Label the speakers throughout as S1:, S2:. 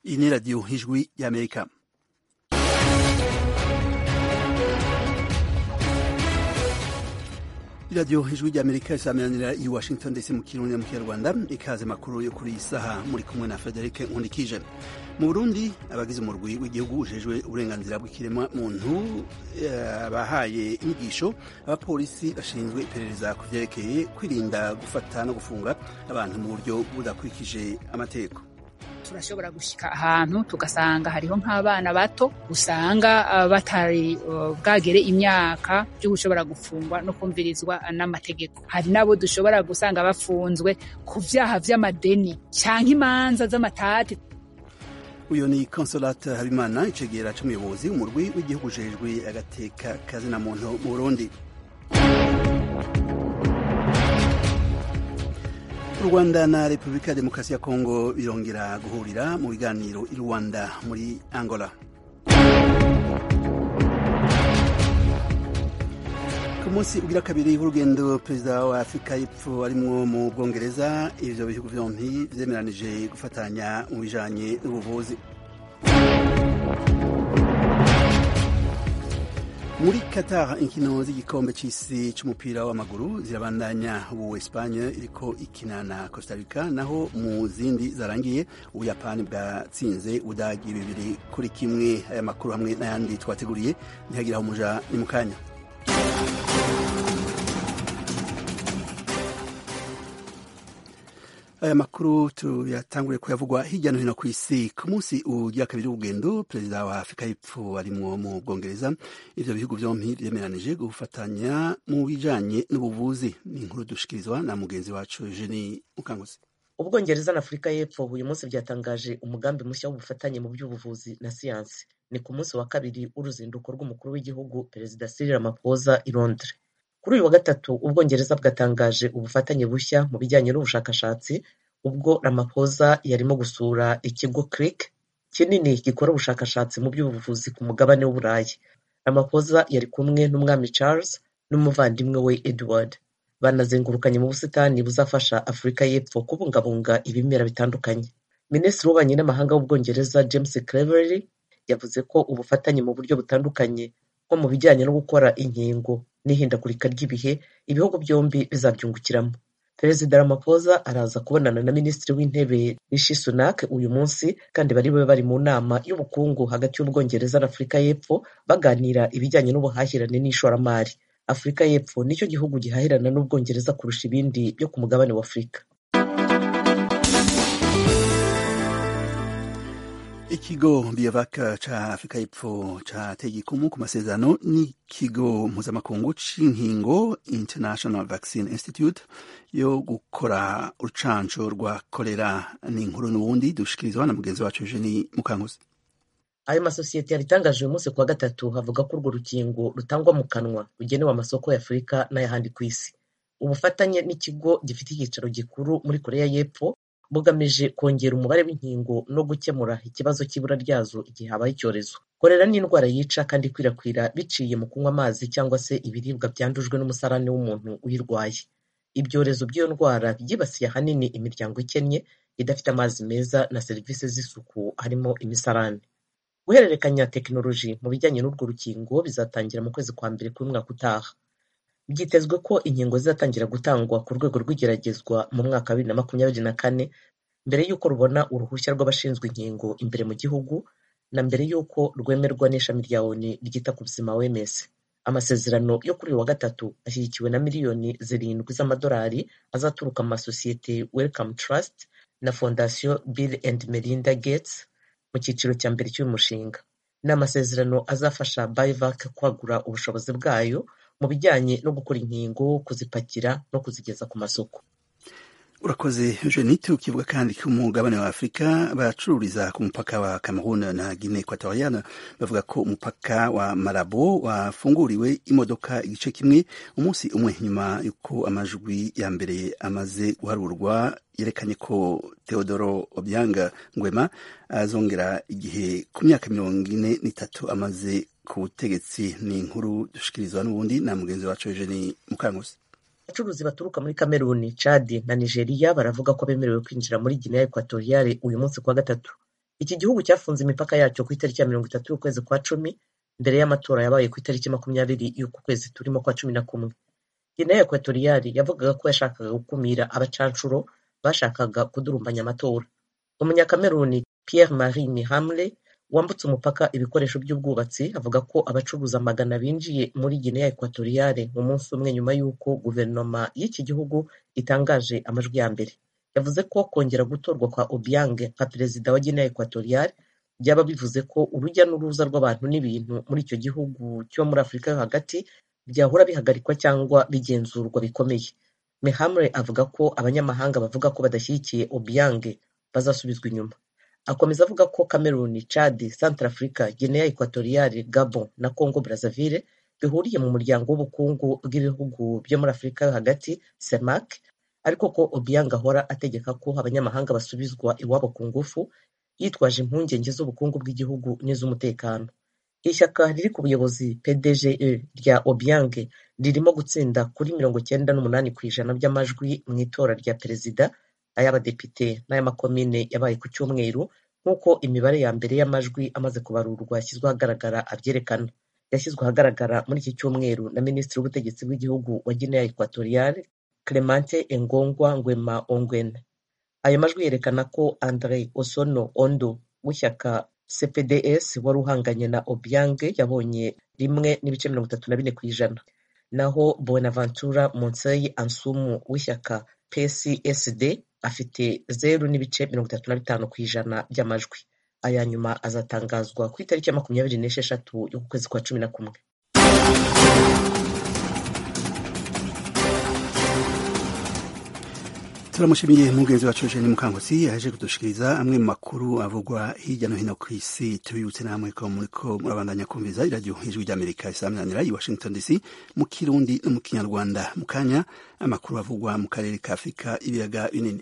S1: Iyi ni radiyo ijwi y'Amerika. iradiyo ijwi ry'amerika isameranira i washington ndetse mu kirundi mu kinyarwanda ikaze makuru yo kuri iyi saha muri kumwe na frederic nkundikije mu burundi abagize umurwi w'igihugu ujejwe uburenganzira bw'ikiremwa muntu bahaye inyigisho abapolisi bashinzwe iperereza ku vyerekeye kwirinda gufata no gufunga abantu mu buryo budakurikije amategeko
S2: turashobora gushika ahantu tugasanga hariho nk'abana bato usanga batari bwagere imyaka byo gushobora gufungwa no kumvirizwa n'amategeko hari nabo dushobora gusanga bafunzwe ku vyaha vy'amadeni canke imanza z'amatati
S1: uyu ni consolate habimana icegera c'umuyobozi umurwi w'igihugu ujejwe agateka kazina muntu mu burundi u rwanda na repubulika ya demokarasi ya kongo birongera guhurira mu biganiro i rwanda muri angola ku munsi ugira kabiri w'urugendo perezida wa afurika y'epfo arimwo mu bwongereza ivyo bihugu vyompi vyemeranije gufatanya mu bijanye n'ubuvuzi muri Qatar inkino z'igikombe c'isi c'umupira w'amaguru zirabandanya ubu Espagne iriko ikina na Costa Rica naho mu zindi zarangiye ubuyapani bwatsinze udagi bibiri kuri kimwe aya makuru hamwe n'ayandi twateguriye ntihagiraho umuja ni mu kanya aya makuru tuyatanguriye kuyavugwa hirya no hino ku isi ku munsi ugira kabiri w'urugendo perezida wa afurika y'epfo arimwo mu bwongereza ivyo bihugu vyompi vyemeranije gufatanya mu bijanye n'ubuvuzi ni inkuru dushikirizwa na mugenzi wacu jeni mukanguzi
S3: ubwongereza na afurika y'epfo uyu munsi byatangaje umugambi mushya w'ubufatanye mu by'ubuvuzi na siyansi ni ku munsi wa kabiri w'uruzinduko rw'umukuru w'igihugu perezida Cyril Ramaphosa i Londres kuri uyu wa gatatu ubwongereza bwatangaje ubufatanye bushya mu bijyanye n'ubushakashatsi ubwo Ramaphosa yarimo gusura ikigo CRIC kinini gikora ubushakashatsi mu by'ubuvuzi ku mugabane w'uburayi Ramaphosa yari kumwe n'umwami Charles n'umuvandimwe we Edward banazengurukanye mu busitani buzafasha afurika y'epfo kubungabunga ibimera bitandukanye minisitiri w'ububanyi n'amahanga w'ubwongereza James Cleverly yavuze ko ubufatanye mu buryo butandukanye nko mu bijyanye no gukora inkingo n'ihindagurika ry'ibihe ibihugu byombi bizabyungukiramo perezida Ramaphosa araza kubonana na minisitiri w'intebe Rishi Sunak uyu munsi kandi bari bube bari mu nama y'ubukungu hagati y'ubwongereza na afurika y'epfo baganira ibijyanye n'ubuhahirane n'ishoramari afurika y'epfo nicyo gihugu gihahirana n'ubwongereza kurusha ibindi byo ku mugabane wa afurika
S1: ikigo biyavaka ca afurika y'epfo cateye igikumu ku masezerano n'ikigo mpuzamakungu c'inkingo international vaccine institute yo gukora urucanco rwa kolera n'inkuru n'ubundi dushikirizwa na mugenzi wacu eugeni mukankuzi
S3: ayo masosiyete yabitangaje uyu munsi kuwa gatatu havuga ko urwo rukingo rutangwa mu kanwa rugenewe amasoko ya afurika n'ayahandi ku isi ubufatanye n'ikigo gifite icyicaro gikuru muri koreya y'epfo bugamije kongera umubare w'inkingo no gukemura ikibazo cy'ibura ryazo igihe habaye icyorezo korera ni indwara yica kandi ikwirakwira biciye mu kunywa amazi cyangwa se ibiribwa byandujwe n'umusarani w'umuntu uyirwaye ibyorezo by'iyo ndwara byibasiye ahanini imiryango ikennye idafite amazi meza na serivisi z'isuku harimo imisarani guhererekanya tekinoloji mu bijyanye n'urwo rukingo bizatangira mu kwezi kwa mbere k'umwaka utaha byitezwe ko inkingo zizatangira gutangwa ku rwego rw'igeragezwa mu mwaka wa bibiri na makumyabiri na kane mbere y'uko rubona uruhushya rw'abashinzwe inkingo imbere mu gihugu na mbere y'uko rwemerwa n'ishami rya oni ryita ku buzima OMS amasezerano yo kuri uyu wa gatatu ashyigikiwe na miliyoni zirindwi z'amadolari azaturuka mu masosiyete Wellcome Trust na fondasiyo Bill and Melinda Gates mu cyiciro cya mbere cy'uyu mushinga ni amasezerano azafasha Biovac kwagura ubushobozi bwayo mu bijyanye no gukora inkingo kuzipakira no kuzigeza ku masoko
S1: urakoze jenite ukivuga kandi ko umugabane wa afurika baracururiza ku mupaka wa cameroon na guinea equatoriana bavuga ko umupaka wa marabo wafunguriwe imodoka igice kimwe umunsi umwe nyuma y'uko amajwi ya mbere amaze guharurwa yerekanye ko Theodoro Obiang Nguema azongera igihe ku myaka mirongo ine n'itatu amaze ku butegetsi ni inkuru dushikirizwa n'ubundi na mugenzi wacu Eugenie Mukankusi
S3: abacuruzi baturuka muri kameruni cadi na nigeria baravuga ko bemerewe kwinjira muri guinea equatoriale uyu munsi kuwa gatatu iki gihugu cyafunze imipaka yacyo ku itariki ya mirongo itatu y'ukwezi kwa cumi mbere y'amatora yabaye ku itariki makumyabiri y'uku kwezi turimo kwa cumi na kumwe Guinea Equatorial yavugaga ko yashakaga gukumira abacanshuro bashakaga kudurumbanya amatora umunyakameruni Pierre Marie Mihamle wambutse umupaka ibikoresho by'ubwubatsi avuga ko abacuruza magana binjiye muri Guinea Equatorial mu munsi umwe nyuma y'uko guverinoma y'iki gihugu itangaje amajwi ya mbere yavuze ko kongera gutorwa kwa Obiang nka perezida wa Guinea Equatorial byaba bivuze ko urujya n'uruza rw'abantu n'ibintu muri icyo gihugu cyo muri Afurika yo hagati byahora bihagarikwa cyangwa bigenzurwa bikomeye Mehamre avuga ko abanyamahanga bavuga ko badashyigikiye Obiang bazasubizwa inyuma akomeza avuga ko Cameroon, Chad, Centrafrica, Guinea Equatorial, Gabon na Congo Brazzaville bihuriye mu muryango w'ubukungu bw'ibihugu byo muri Afurika yo hagati CEMAC ariko ko Obiang ahora ategeka ko abanyamahanga basubizwa iwabo ku ngufu yitwaje impungenge z'ubukungu bw'igihugu n'iz'umutekano ishyaka riri ku buyobozi PDGE rya Obiang ririmo gutsinda kuri mirongo cyenda n'umunani ku ijana by'amajwi mu itora rya perezida ay'abadepite n'ay'amakomine yabaye ku cyumweru nk'uko imibare ya mbere y'amajwi amaze kubarurwa yashyizwe ahagaragara abyerekana yashyizwe ahagaragara muri iki cyumweru na minisitiri w'ubutegetsi bw'igihugu wa Guinea Equatorial Clemente Engongwa Nguema Ongwen ayo majwi yerekana ko Andre Osono Ondo w'ishyaka CPDS wari uhanganye na Obiang yabonye rimwe n'ibice mirongo itatu na bine ku ijana naho Bonaventura Monsei Ansumu w'ishyaka PCSD afite zeru n'ibice mirongo itatu na bitanu ku ijana by'amajwi aya nyuma azatangazwa ku itariki ya makumyabiri n'esheshatu y'uku kwezi kwa cumi na kumwe
S1: turamushimiye mugenzi wacu Eugene Mukankusi yaje kudushikiriza amwe mu makuru avugwa hirya no hino ku isi tubibutse namwe ko muriko murabandanya kumviza iradiyo ijwi ry'Amerika isaminanira i Washington DC mu Kirundi no mu Kinyarwanda mu kanya amakuru avugwa mu karere ka Afurika ibiyaga binini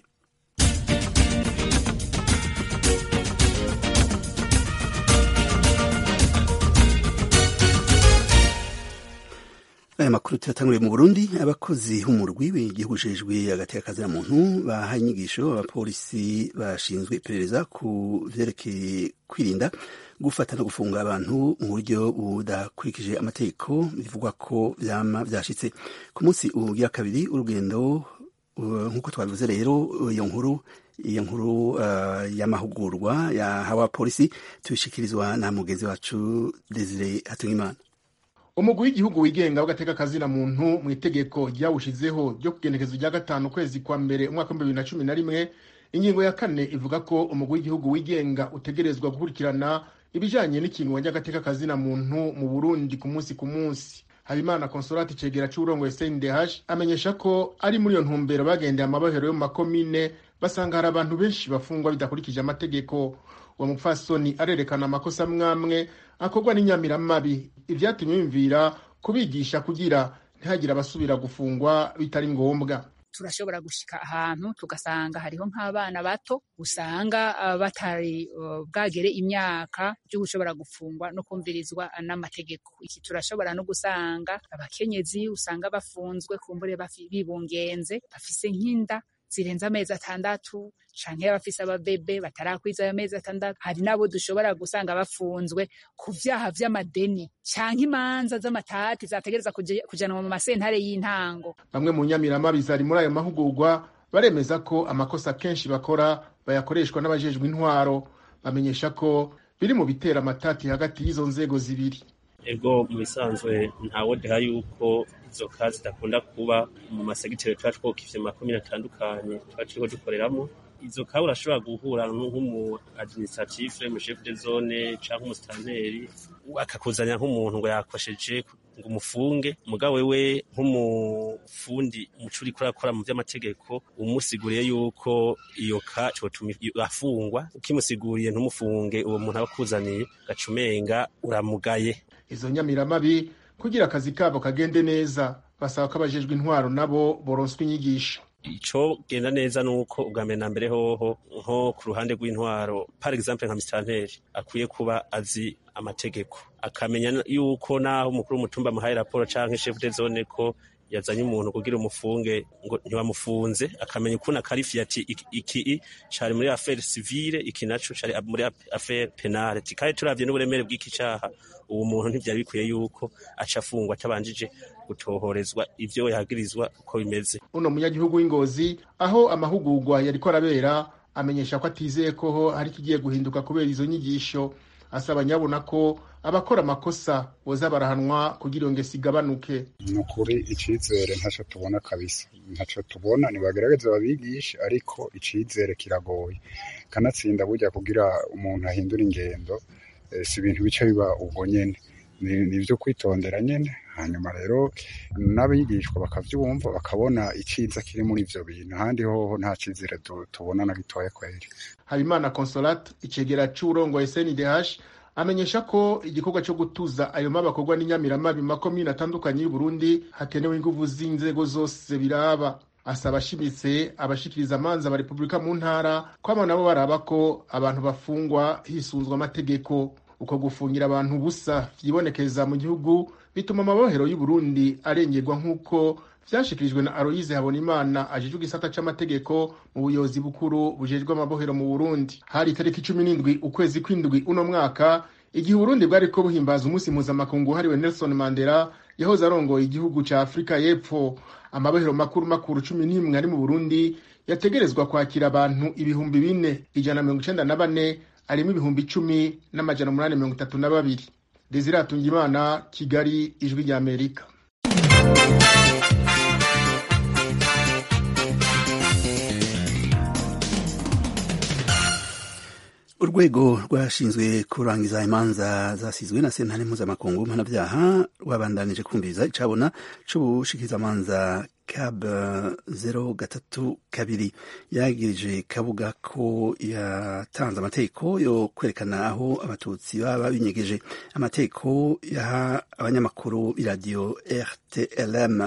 S1: aya makuru tuyatanguriye mu burundi abakozi b'umurwi w'igihugu ujejwe agateka muntu bahaye inyigisho abapolisi bashinzwe iperereza ku vyerekeye kwirinda gufata no gufunga abantu mu buryo budakurikije amategeko bivugwa ko vyama vyashitse ku munsi ugira kabiri urugendo nk'uko twabivuze rero iyo nkuru iyo nkuru uh, y'amahugurwa yahawe abapolisi tubishikirizwa na mugenzi wacu Desire Hatungimana
S4: umugwi w'igihugu wigenga w'agateka kazina muntu mu itegeko ryawushizeho ryo kugenekezo rya gatanu ukwezi kwa mbere umwaka w'ibihumbi bibiri na cumi na rimwe ingingo ya kane ivuga ko umugwi w'igihugu wigenga utegerezwa gukurikirana ibijanye n'ikingo ry'agateka kazina muntu mu burundi ku munsi ku munsi habimana consolati cegera c'uburongoye cndh amenyesha ko ari muri iyo ntumbero bagendeye amabohero yo mu makomine basanga hari abantu benshi bafungwa bidakurikije amategeko uwo mupfasoni arerekana amakosa amwamwe akorwa n'inyamiramabi ivyatumye bimvira kubigisha kugira ntihagire abasubira gufungwa bitari ngombwa
S2: turashobora gushika ahantu tugasanga hariho nk'abana bato usanga uh, batari uh, bwagere imyaka byo gushobora gufungwa no kumvirizwa n'amategeko iki turashobora no gusanga abakenyezi usanga bafunzwe kumbure bibungenze bafise nk'inda zirenze amezi atandatu canke abafise ababebe batarakwiza ayo mezi atandatu hari nabo dushobora gusanga bafunzwe ku vyaha vy'amadeni canke imanza z'amatati zategereza kujanwa mu masentare y'intango
S4: bamwe mu nyamiramabi zari muri ayo mahugurwa baremeza ko amakosa kenshi bakora bayakoreshwa n'abajejwe intwaro bamenyesha ko biri mu bitera amatati hagati y'izo nzego zibiri
S5: ego mu bisanzwe ntawodeha yuko izo kazi zidakunda kuba mu masegiteri tuba twokivye mu makomine atandukanye tuba turiko dukoreramo izo kawe urashobora guhura nk'umu administratif mu chef de zone canke umusitanteri akakuzanya nk'umuntu ngo yakosheje ngo umufunge mugabo wewe nk'umufundi umuco uriko urakora mu vy'amategeko umusiguriye yuko iyo ka cotuma afungwa ukimusiguriye ntumufunge uwo muntu aba akuzaniye gacumenga uramugaye
S4: izo nyamiramabi kugira akazi kabo kagende neza basaba ko abajejwe intwaro nabo boronswa inyigisho
S5: ico genda neza nuko ubwa mbere na mbere hoho nko ku ruhande rw'intwaro par exemple nka misitanteri akwiye kuba azi amategeko akamenya yuko naho umukuru w'umutumba amuhaye raporo canke chef de zone ko yazanye umuntu kugira umufunge ngo ntibamufunze akamenya ukuntu akarifiye ati iki cari muri affaire civile iki naco cari muri affaire penale kandi turavye n'uburemere bw'iki caha uwo muntu ntivyari bikwiye yuko aca afungwa atabanjije gutohorezwa ivyo yagirizwa uko bimeze
S4: uno munyagihugu w'ingozi aho amahugurwa yariko arabera amenyesha ko atizeye ko hari ikigiye guhinduka kubera izo nyigisho asaba nyabona ko abakora amakosa boza barahanwa kugira ngo isigabanuke
S6: ni ukuri icizere ntacyo tubona kabisa ntacyo tubona ntibagerageze babigishe ariko icizere kiragoye kanatsinda burya kugira umuntu ahindura ingendo si ibintu bica biba ubwo nyene ni ibyo kwitondera nyine hanyuma rero n'abigishwa bakabyumva bakabona icyiza kiri muri ibyo bintu ahandi hoho nta cyizere tubona na gitoya kweri
S4: habimana consolate icegera c'urongoye sndh amenyesha ko igikorwa cyo gutuza ayo mabakorwa n'inyamiramabi makomine atandukanye y'uburundi hakenewe inguvu z'inzego zose biraba asaba ashimitse abashikiriza amanza ba repubulika mu ntara ko abo nabo baraba ko abantu bafungwa hisunzwe amategeko uko gufungira abantu ubusa vyibonekeza mu gihugu bituma amabohero y'uburundi arengerwa nk'uko vyashikirijwe na aloyize habonimana ajejwe igisata c'amategeko mu buyobozi bukuru bujejwe amabohero mu burundi hari itariki cumi n'indwi ukwezi kw'indwi uno mwaka igihe uburundi bwariko buhimbaza umunsi mpuzamakungu wahariwe nelson mandela yahoze arongoye igihugu ca afurika y'epfo amabohero makuru makuru cumi n'imwe ari mu burundi yategerezwa kwakira abantu ibihumbi bine ijana na mirongo icenda na bane harimo ibihumbi icumi n'amajana umunani mirongo itatu na babiri desire atungimana kigali ijwi rya amerika
S1: urwego rwashinzwe kurangiza imanza zasizwe na sentare mpuzamakungu mpanabyaha rwabandanije kumviriza icabona c'ubushikirizamanza cab zero gatatu kabiri yagirije kabuga ko yatanze amategeko yo kwerekana aho abatutsi baba binyegeje amategeko yaha abanyamakuru b'iradiyo rtlm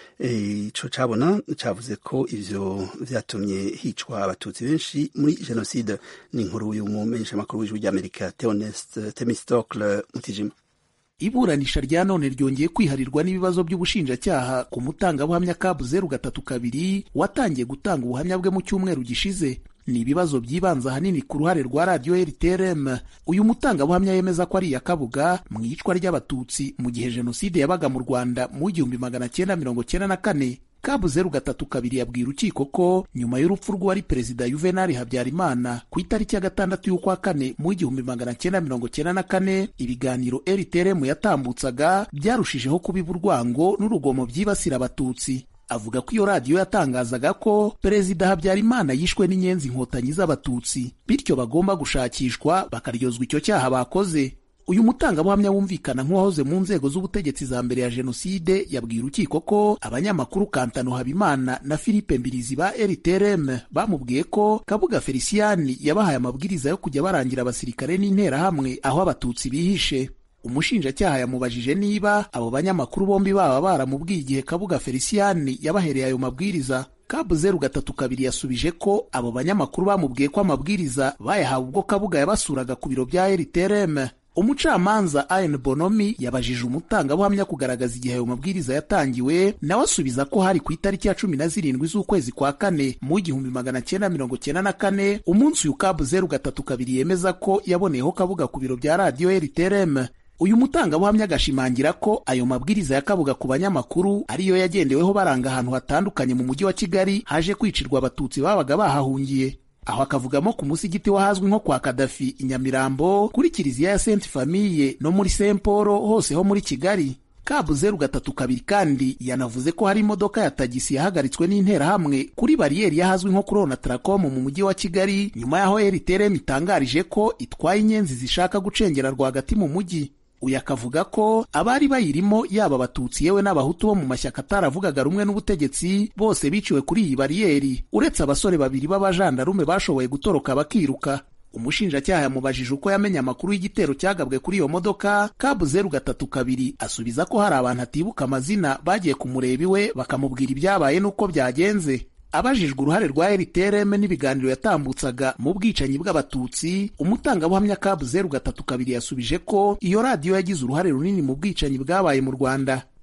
S1: ico cabona cavuze ko ivyo vyatumye hicwa abatutsi benshi muri jenoside ni inkuru y'umumenyeshamakuru w'ijwi ry'amerika theonest temistocle mutijima
S7: iburanisha rya none ryongeye kwiharirwa n'ibibazo by'ubushinjacyaha ku mutangabuhamya kabu zeru gatatu kabiri watangiye gutanga ubuhamya bwe mu cyumweru gishize ni ibibazo byibanza ahanini ku ruhare rwa radiyo rtrm uyu mutangabuhamya yemeza ko ari iya kabuga mu iyicwa ry'abatutsi mu gihe jenoside yabaga mu rwanda mu igihumbi magana cyenda mirongo cyenda na kane kabu zeru gatatu kabiri yabwiye urukiko ko nyuma y'urupfu rw'uwari perezida yuvenali habyarimana ku itariki ya gatandatu y'ukwa kane mu igihumbi magana cyenda mirongo cyenda na kane ibiganiro rtrm yatambutsaga byarushijeho kubiba urwango n'urugomo byibasira abatutsi avuga ko iyo radiyo yatangazaga ko perezida habyarimana yishwe n'inyenzi inkotanyi z'abatutsi bityo bagomba gushakishwa bakaryozwa icyo cyaha bakoze uyu mutangabuhamya wumvikana nk'uwahoze mu nzego z'ubutegetsi za mbere ya jenoside yabwiye urukiko ko abanyamakuru kantano habimana na philippe mbirizi ba rtrm bamubwiye ko kabuga feliciyani yabahaye amabwiriza yo kujya barangira abasirikare n'interahamwe aho abatutsi bihishe umushinjacyaha yamubajije niba abo banyamakuru bombi baba baramubwiye igihe kabuga feliciyani yabahereye ayo mabwiriza kabu zeru gatatu kabiri yasubije ko abo banyamakuru bamubwiye ko amabwiriza bayahawe ubwo kabuga yabasuraga ku biro bya rtrm umucamanza ayen bonomi yabajije umutangabuhamya kugaragaza igihe ayo mabwiriza yatangiwe nawe asubiza ko hari ku itariki ya cumi na zirindwi z'ukwezi kwa kane mu igihumbi magana cyenda mirongo cyenda na kane umunsi uyu kabu zeru gatatu kabiri yemeza ko yaboneyeho kabuga ku biro bya radiyo rtrm uyu mutangabuhamya agashimangira ko ayo mabwiriza ya kabuga ku banyamakuru ariyo yagendeweho baranga ahantu hatandukanye mu mujyi wa kigali haje kwicirwa abatutsi babaga bahahungiye aho akavugamo ku musigiti wahazwi nko kwa kadafi i nyamirambo kuri kiliziya ya senti famiye no muri saint paul hose ho muri kigali kabu zeru gatatu kabiri kandi yanavuze ko hari imodoka ya tagisi yahagaritswe n'interahamwe kuri bariyeri y'ahazwi nko kuri onatracom mu mujyi wa kigali nyuma y'aho rtrm itangarije ko itwaye inyenzi zishaka gucengera rwagati mu mujyi uyu akavuga ko abari bayirimo yaba abatutsi yewe n'abahutu bo mu mashyaka ataravugaga rumwe n'ubutegetsi bose biciwe kuri iyi bariyeri uretse abasore babiri b'abajandarume bashoboye gutoroka bakiruka umushinjacyaha yamubajije uko yamenye amakuru y'igitero cyagabwe kuri iyo modoka kabu zeru gatatu kabiri asubiza ko hari abantu atibuka amazina bagiye kumureba iwe bakamubwira ibyabaye n'uko byagenze abajijwe uruhare rwa rtrm n'ibiganiro yatambutsaga mu bwicanyi bw'abatutsi umutangabuhamya kabu zeru gatatu kabiri yasubije ko iyo radiyo yagize uruhare runini mu bwicanyi bwabaye mu rwanda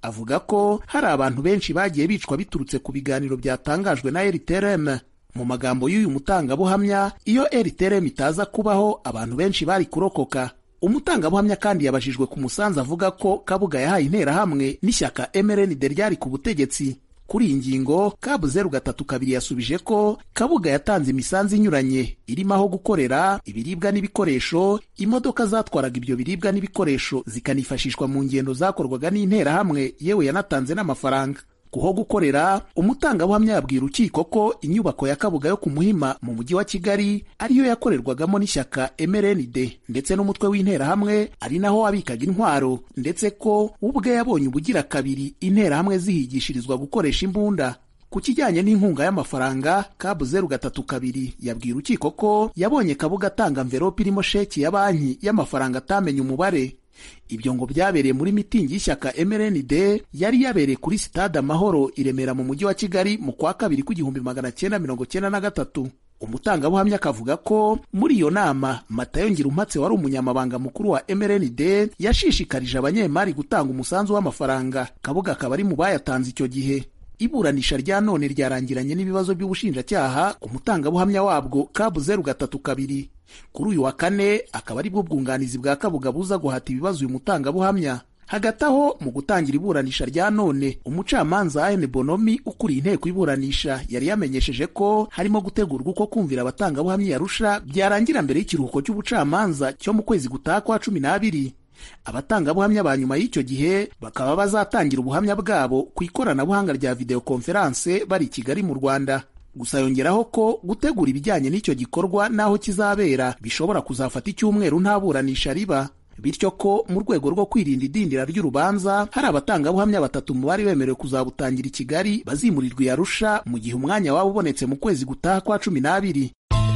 S7: avuga ko hari abantu benshi bagiye bicwa biturutse ku biganiro byatangajwe na rtrm mu magambo y'uyu mutangabuhamya iyo rtrm itaza kubaho abantu benshi bari kurokoka umutangabuhamya kandi yabajijwe ku musanzu avuga ko kabuga yahaye interahamwe n'ishyaka mrnd ryari ku butegetsi kuri iyi ngingo kabu zeru gatatu kabiri yasubije ko kabuga yatanze imisanzu inyuranye irimo aho gukorera ibiribwa n'ibikoresho imodoka zatwaraga ibyo biribwa n'ibikoresho zikanifashishwa mu ngendo zakorwaga n'interahamwe yewe yanatanze n'amafaranga kuho gukorera umutangabuhamya yabwira urukiko ko inyubako ya kabuga yo ku muhima mu mujyi wa kigali ariyo yakorerwagamo n'ishyaka mrnd ndetse n'umutwe w'interahamwe ari naho wabikaga intwaro ndetse ko ubwe yabonye ubugira kabiri interahamwe zihigishirizwa gukoresha imbunda ku kijyanye n'inkunga y'amafaranga kabu zeru gatatu kabiri yabwiye urukiko ko yabonye kabuga atanga mverope irimo sheki ya banki y'amafaranga atamenye umubare ibyo ngo byabereye muri mitingi y'ishyaka mrnd yari yabereye kuri sitade amahoro i remera mu mujyi wa kigali mu kwa kabiri kw'igihumbi magana cyenda mirongo cyenda na gatatu umutangabuhamya akavuga ko muri iyo nama matayo ngirumpatse wari umunyamabanga mukuru wa mrnd yashishikarije abanyemari gutanga umusanzu w'amafaranga kabuga akaba ari mu bayatanze icyo gihe iburanisha rya none ryarangiranye n'ibibazo by'ubushinjacyaha ku mutangabuhamya wabwo kabu zeru gatatu kabiri kuri uyu wa kane akaba ari bwo bwunganizi bwa kabuga buza guhata ibibazo uyu mutangabuhamya hagati aho mu gutangira iburanisha rya none umucamanza ane bonomi ukuriye inteko iburanisha yari yamenyesheje ko harimo gutegurwa uko kumvira abatangabuhamya yarusha byarangira mbere y'ikiruhuko cy'ubucamanza cyo mu kwezi gutaha kwa cumi n'abiri abatangabuhamya ba nyuma y'icyo gihe bakaba bazatangira ubuhamya bwabo ku ikoranabuhanga rya videwo konferanse bari i kigali mu rwanda gusa yongeraho ko gutegura ibijyanye n'icyo gikorwa n'aho kizabera bishobora kuzafata icyumweru nta buranisha riba bityo ko mu rwego rwo kwirinda idindira ry'urubanza hari abatangabuhamya batatu mu bari bemerewe kuzabutangira i kigali bazimurirwa i arusha mu gihe umwanya waba ubonetse mu kwezi gutaha kwa cumi n'abiri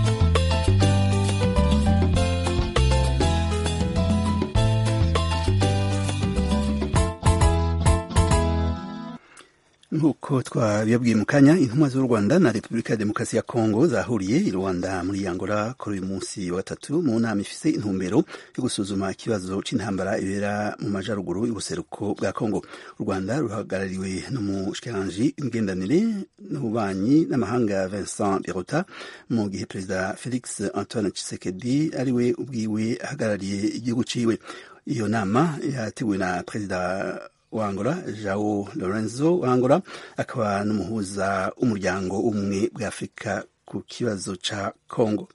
S1: nk'uko twabibabwiye mu kanya intumwa z'u rwanda na repubulika ya demokarasi ya kongo zahuriye i rwanda muri angola kuri uyu munsi wa gatatu mu nama ifise intumbero yo gusuzuma ikibazo c'intambara ibera mu majaruguru y'ubuseruko bwa kongo u rwanda ruhagarariwe n'umushikiranganji w'imigenderanire n'ububanyi n'amahanga vincent birota mu gihe perezida felix antoine tshisekedi ariwe ubwiwe ahagarariye igihugu ciwe iyo nama yateguwe na perezida wa Angola Joao Lorenzo wa Angola akaba n'umuhuza w'umuryango umwe bwa Afurika ku kibazo ca Congo.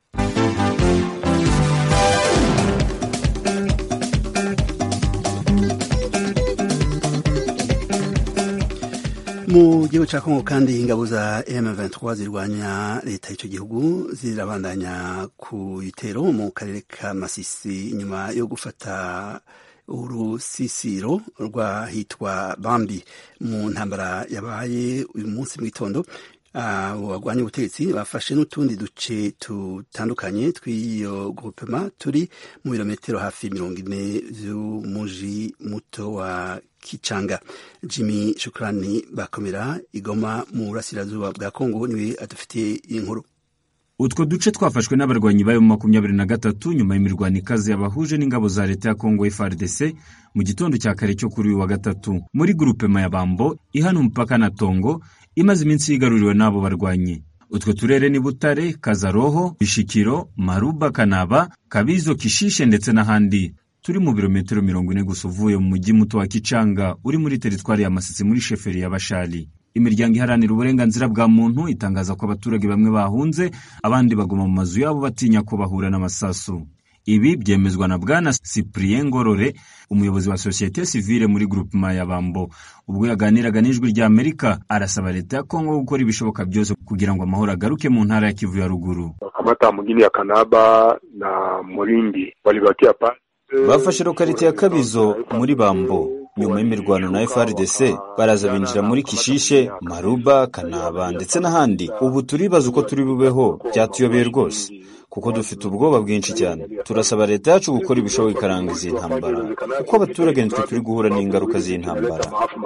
S1: mu gihugu ca Kongo kandi ingabo za M23 zirwanya leta y'ico gihugu zirabandanya ku bitero mu karere ka Masisi nyuma yo gufata urusisiro rwahitwa Bambi mu ntambara yabaye uyu munsi mu gitondo bagwanya ubutegetsi bafashe n'utundi duce tutandukanye tw'iyo groupema turi mu birometero hafi mirongo ine vy'umuji muto wa Kichanga. Jimmy Shukrani bakomera igoma mu burasirazuba bwa Kongo niwe adufitiye inkuru
S8: utwo duce twafashwe n'abarwanyi bayo mu makumyabiri na gatatu nyuma y'imirwano ikaze yabahuje n'ingabo za leta ya kongo FARDC mu gitondo cya kare cyo kuri uyu wa gatatu muri grupema ya bambo ihana umupaka na tongo imaze iminsi yigaruriwe n'abo barwanyi utwo turere ni butare kazaroho bishikiro maruba kanaba kabizo kishishe ndetse n'ahandi turi mu birometero mirongo ine gusa uvuye mu mujyi muto wa kicanga uri muri teritwari ya masisi muri sheferi ya bashali imiryango iharanira uburenganzira bwa muntu itangaza ko abaturage bamwe bahunze abandi baguma mu mazu yabo batinya ko bahura n'amasasu ibi byemezwa na bwana cyprien ngorore umuyobozi wa sosiyete sivile muri groupema ya bambo ubwo yaganiraga n'ijwi rya amerika arasaba leta ya kongo gukora ibishoboka byose kugira ngo amahoro agaruke mu ntara ya kivu ya ruguru
S9: kamata mugini ya kanaba na murindi walibakia pa
S10: bafashe lokalite ya kabizo muri bambo nyuma y'imirwano na FRDC baraza binjira muri Kishishe, Maruba, Kanaba ndetse n'ahandi. Ubu turibaza uko turi bubeho, byatuyobeye rwose kuko dufite ubwoba bwinshi cyane turasaba leta yacu gukora ibishoboka ikaranga izi ntambara kuko abaturage nitwe turi guhura n'ingaruka z'intambara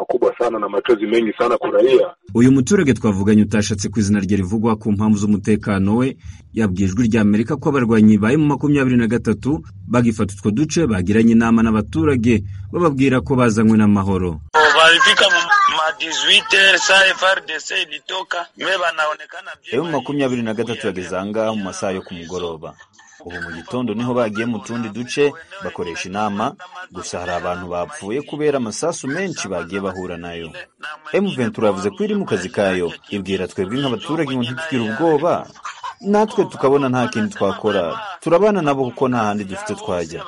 S8: uyu muturage twavuganye utashatse ku izina rye rivugwa ku mpamvu z'umutekano we yabwiye ijwi rya amerika ko abarwanyi ba emu makumyabiri na gatatu bagifata utwo duce bagiranye inama n'abaturage bababwira ko bazanywe n'amahoro
S10: emu makumyabiri na gatatu yageze ahangaha mu masaha yo ku mugoroba ubu mu gitondo niho bagiye mu tundi duce bakoresha inama gusa hari abantu bapfuye kubera amasasu menshi bagiye bahura nayo emu ventura yavuze ko iri mu kazi kayo ibwira twebwe nk'abaturage ngo ntitugire ubwoba natwe tukabona nta kindi twakora turabana nabo kuko nta handi dufite twajya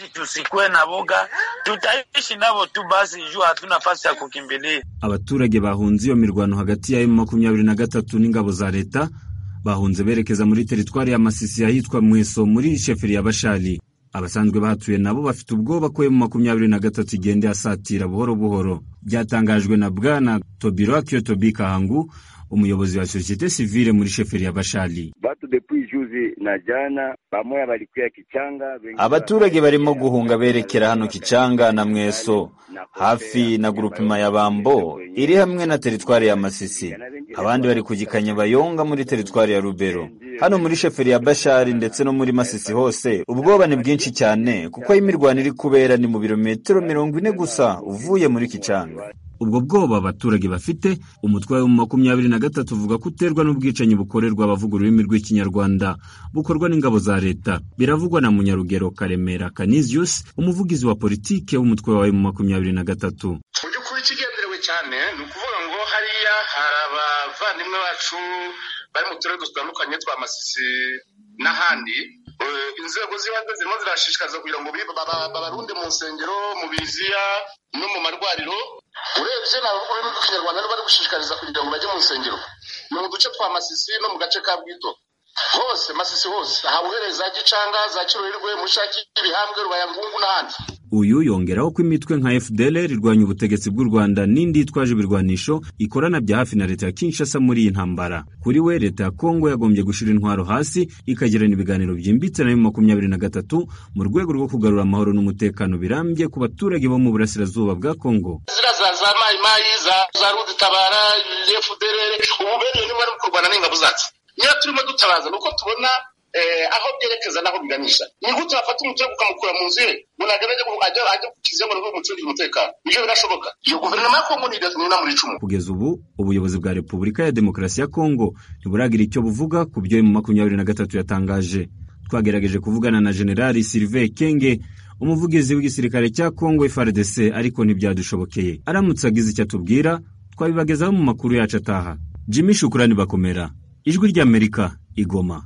S8: abaturage bahunze iyo mirwano hagati ya emu makumyabiri na gatatu n'ingabo za leta bahunze berekeza muri teritwari ya masisi ahitwa mweso muri sheferi ya bashari abasanzwe bahatuye nabo bafite ubwoba ko emu makumyabiri na gatatu igenda asatira buhoro buhoro byatangajwe na bwana tobiro tobi kahangu umuyobozi wa sosiyete sivile muri sheferi ya bashari
S10: abaturage barimo guhunga berekera hano kicanga na mweso hafi na grupima ya bambo iri hamwe na teritwari ya masisi abandi bari kugikanya bayonga muri teritwari ya rubero hano muri sheferi ya bashari ndetse no muri masisi hose ubwoba ni bwinshi cyane kuko aho imirwano iri kubera ni mu birometero mirongo ine gusa uvuye muri kicanga
S8: ubwo bwoba abaturage bafite umutwe wa makumyabiri na gatatu uvuga ko uterwa n'ubwicanyi bukorerwa abavuga ururimi rw'ikinyarwanda bukorwa n'ingabo za leta biravugwa na munyarugero karemera canisius umuvugizi wa politike w'umutwe wa makumyabiri na gatatu
S11: mu by'ukuri ikigenderewe cyane ni ukuvuga ngo hariya hari abavandimwe bacu bari mu turere dutandukanye twa masisi n'ahandi inzego z'ibanze zirimo zirashishikariza kugira ngo babarunde mu nsengero mu biziya no mu marwariro urebye ni ururimi rw'ikinyarwanda bari gushishikariza kugira ngo bajye mu nsengero ni mu duce twa masisi no mu gace ka bwito hose masisi hose aha uhereye za gicanga za kirorirwe mushaki ibihambwe rubayangungu n'ahandi
S8: uyu yongeraho ko imitwe nka fdlr irwanya ubutegetsi bw'u rwanda n'indi yitwaje ibirwanisho ikorana bya hafi na leta ya kinshasa muri iyi ntambara kuri we leta ya kongo yagombye gushyira intwaro hasi ikagirana ibiganiro byimbitse na makumyabiri na gatatu mu rwego rwo kugarura amahoro n'umutekano birambye ku baturage bo mu burasirazuba bwa kongo
S11: ziriya za za mayimayi za za ruditabara fdlr ubu bene niba bari kurwana n'ingabo zacu niyo turimo dutabaza ni uko tubona aho byerekeza n'aho biganisha ni gute wafata umuturage ukamukura mu nzu ye ngo ntabwo ajya kukiza ngo nabwo umucungire umutekano ibyo birashoboka iyo guverinoma ya kongo ni inama icumu
S8: kugeza ubu ubuyobozi bwa repubulika ya demokarasi ya kongo ntiburagira icyo buvuga ku byo mu makumyabiri na gatatu yatangaje twagerageje kuvugana na generali silive kenge umuvugizi w'igisirikare cya kongo frdc ariko ntibyadushobokeye aramutse agize icyo atubwira twabibagezaho mu makuru yacu ataha jimmy shukurani bakomera ijwi ry'amerika igoma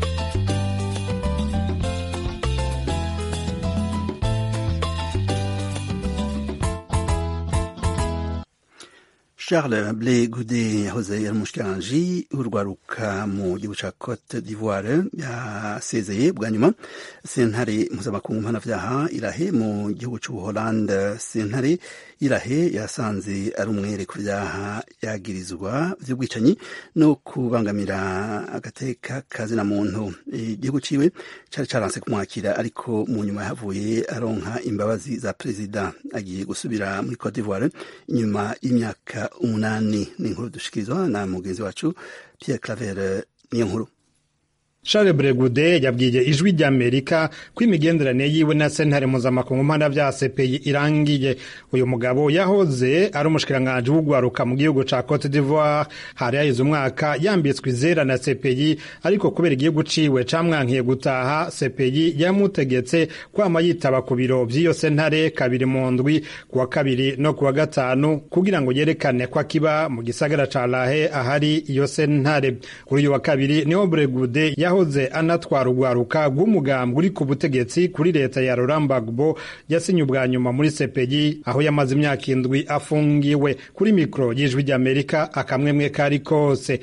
S1: charles ble gude yahoze ari umushikiranganji w'urwaruka mu gihugu cya cote d'ivoire yasezeye bwa nyuma sentare mpuzamakungu mpanabyaha irahe mu gihugu cy'ubuholande sentare irahe yasanze ari umwere ku byaha yagirizwa by'ubwicanyi no kubangamira agateka kazina muntu igihugu ciwe cyari cyaranse kumwakira ariko mu nyuma yahavuye aronka imbabazi za perezida agiye gusubira muri cote d'ivoire inyuma y'imyaka umunani ni inkuru dushikirizwa na mugenzi wacu Pierre Claver niyo nkuru
S12: Charles Bregude yabwiye ijwi ry'Amerika ko imigenderanire yiwe na sentare mpuzamakungu mpanabyaha CPI irangiye uyu mugabo yahoze ari umushikiranganji w'ugwaruka mu gihugu ca Cote d'Ivoire hari yahize umwaka yambitswe izera na CPI ariko kubera igihugu ciwe camwankiye gutaha CPI yamutegetse kwama yitaba ku biro vy'iyo sentare kabiri mu ndwi kuwa kabiri no kuwa gatanu kugira ngo yerekane ko akiba mu gisagara ca Lahe ahari iyo sentare kuri uyu wa kabiri niho Bregude yaho yahoze anatwara urwaruka rw'umugambwe uri ku butegetsi kuri leta ya Laurent Gbagbo yasinye ubwa nyuma muri CPI aho yamaze imyaka indwi afungiwe kuri mikoro y'ijwi ry'Amerika akamwemwe kari kose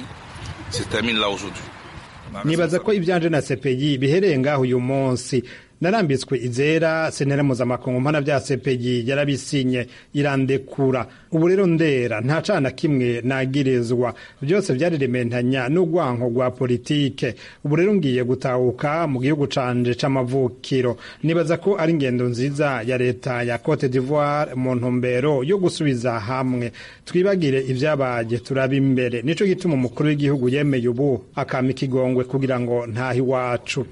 S12: nibaza ko ibyanje na CPI bihereye ngaho uyu munsi narambitswe izera sentare mpuzamakungu mpana bya sepeyi yarabisinye irandekura ubu rero ndera nta cana kimwe nagirizwa byose byarirementanya n'urwanko rwa politike ubu rero ngiye gutahuka mu gihugu canje c'amavukiro nibaza ko ari ingendo nziza ya leta ya cote d'ivoire mu ntumbero yo gusubiza hamwe twibagire ibyabaye turaba imbere nico gituma umukuru w'igihugu yemeye ubu akama ikigongwe kugira ngo ntahe iwacu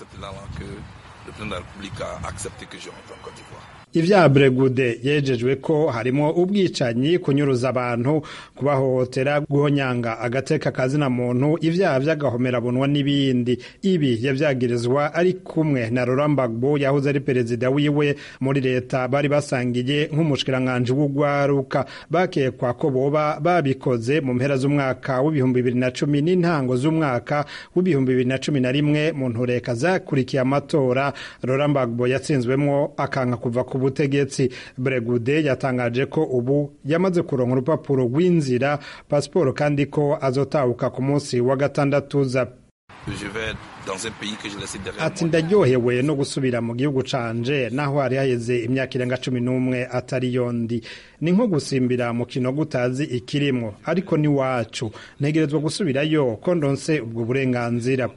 S12: ivya bregude yejejwe ko harimo ubwicanyi kunyuruza abantu kubahohotera guhonyanga agateka kazina muntu ivyaha vy'agahomerabunwa n'ibindi ibi yavyagirizwa ari kumwe na Laurent Gbagbo yahoze ari perezida wiwe muri leta bari basangiye nk'umushikiranganji w'ugwaruka bakekwa ko boba babikoze mu mpera z'umwaka w'ibihumbi bibiri na cumi n'intango z'umwaka w'ibihumbi bibiri na cumi na rimwe mu ntureka zakurikiye amatora Laurent Gbagbo yatsinzwemwo akanka kuva ku butegetsi Bregude yatangaje ko ubu yamaze kuronka urupapuro rw'inzira pasiporo kandi ko azotahuka ku munsi wa gatandatu za ati ndaryohewe no gusubira mu gihugu canje naho hari haheze imyaka irenga cumi n'umwe atari yondi ni nko gusimbira mu kino gutazi ikirimwo ariko ni wacu ntegerezwa gusubirayo ko ndonse ubwo burenganzira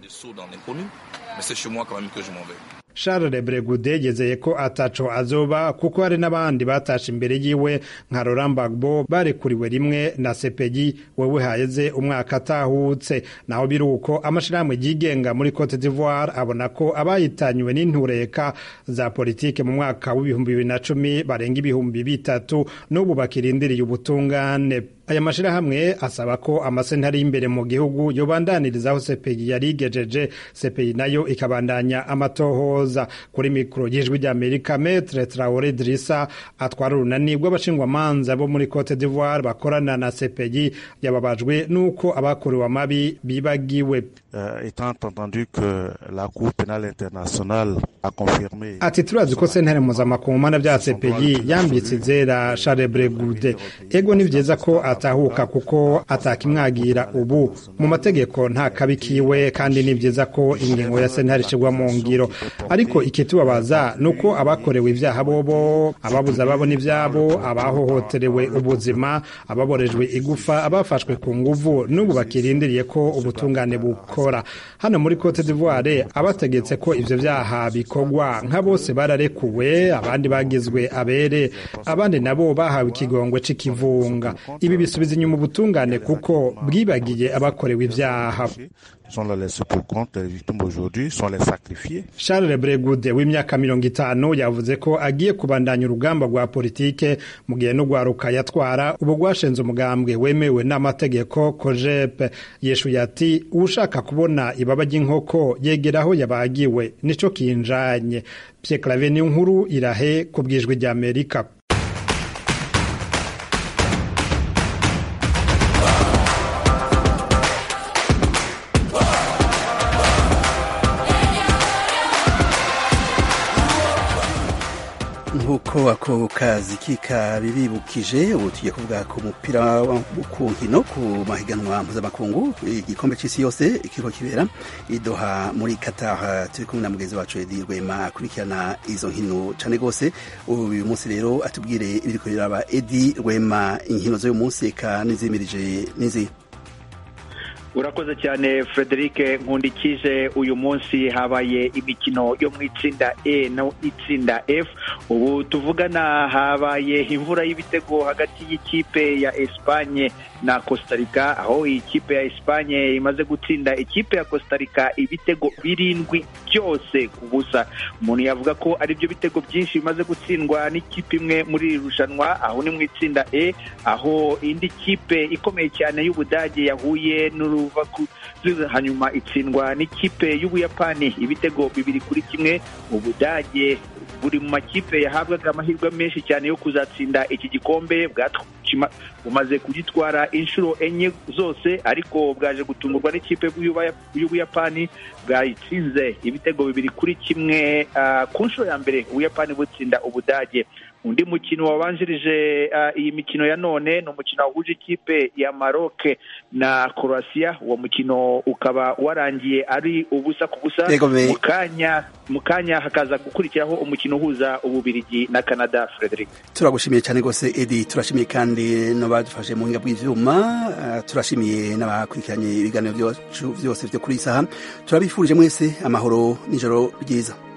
S12: Charles Bregude yizeye ko ataco azoba kuko hari n'abandi batashe imbere yiwe nka Laurent Gbagbo barekuriwe rimwe na CPI wewe haheze umwaka atahutse naho biruko amashirahamwe yigenga muri Cote d'Ivoire abona ko abayitanywe n'intureka za politike mu mwaka w'ibihumbi bibiri na cumi barenga ibihumbi bitatu n'ubu bakirindiriye ubutungane aya mashirahamwe asaba ko amasentari y'imbere mu gihugu yobandanirizaho CPI yarigejeje CPI nayo ikabandanya amatohoza kuri mikoro y'ijwi ry'Amerika Maître Traoré Drissa atwara urunani rw'abashingwamanza bo muri Cote d'Ivoire bakorana na CPI yababajwe n'uko abakorewe amabi bibagiwe
S13: Uh, étant entendu que la Cour pénale internationale a confirmé
S12: ati turazi ko sentare mpuzamakungu mana bya CPI yambitse izera Charles Bregude ego ni vyiza ko atahuka kuko atakimwagira ubu mu mategeko nta kabi kiwe kandi ni vyiza ko ingingo ya sentare ishirwa mu ngiro ariko ikitubabaza nuko abakorewe ivyaha bobo ababuze ababo n'ivyabo abahohoterewe ubuzima ababorejwe igufa abafashwe ku nguvu n'ubu bakirindiriye ko ubutungane buko hano muri Cote d'Ivoire abategetse ko ivyo vyaha bikorwa nka bose bararekuwe abandi bagizwe abere abandi nabo bahawe ikigongwe c'ikivunga ibi bisubiza inyuma ubutungane kuko bwibagiye abakorewe ivyaha
S13: sont là laissés pour compte, les victimes aujourd'hui sont les sacrifiés.
S12: Charles Bregude w'imyaka mirongo itanu yavuze ko agiye kubandanya urugamba rwa politike mu gihe n'urwaruka yatwara ubu rwashinze umugambwe wemewe n'amategeko kojepe yeshuye ati ushaka kubona ibaba ry'inkoko yegera aho yabagiwe nico kinjanye Pierre Claver ni nkuru irahe ku bwijwi rya Amerika
S1: nk'uko ako kazi kikabibibukije ubu tugiye kuvuga ku mupira ku nkino ku mahiganwa mpuzamakungu igikombe cy'isi yose ikiriko kibera idoha muri Qatar turi kumwe na mugenzi wacu Edi Rwema akurikirana izo nkino cyane rwose uyu munsi rero atubwire ibiriko biraba Edi Rwema inkino z'uyu munsi eka n'izimirije n'izi
S14: urakoze cyane frederic nkundikije uyu munsi habaye imikino yo mu itsinda e no itsinda f ubu tuvugana habaye imvura y'ibitego hagati y'ikipe ya espanye na costa rica aho ikipe ya espanye imaze gutsinda ikipe ya costa rica ibitego birindwi byose ku busa umuntu yavuga ko ari byo bitego byinshi bimaze gutsindwa n'ikipe imwe muri iri rushanwa aho ni mu itsinda e aho indi kipe ikomeye cyane y'ubudage yahuye n'uru hanyuma itsindwa n'ikipe y'ubuyapani ibitego bibiri kuri kimwe ubudage buri mu makipe yahabwaga amahirwe menshi cyane yo kuzatsinda iki gikombe bumaze kugitwara inshuro enye zose ariko bwaje gutungurwa n'ikipe y'ubuyapani bwayitsinze ibitego bibiri kuri kimwe ku nshuro ya mbere ubuyapani butsinda ubudage undi mukino wabanjirije uh, iyi mikino ya none ni umukino wahuje ikipe ya Maroc na Croatia uwo mukino ukaba warangiye ari ubusa ku busa mu kanya mu kanya hakaza gukurikiraho umukino uhuza ububirigi na Canada Frederic
S1: turagushimiye cyane rwose Edi turashimiye kandi n'abadufashe mu buhinga bw'ivyuma uh, turashimiye n'abakurikiranye ibiganiro byacu byose byo kuri iyi saha turabifurije mwese amahoro n'ijoro ryiza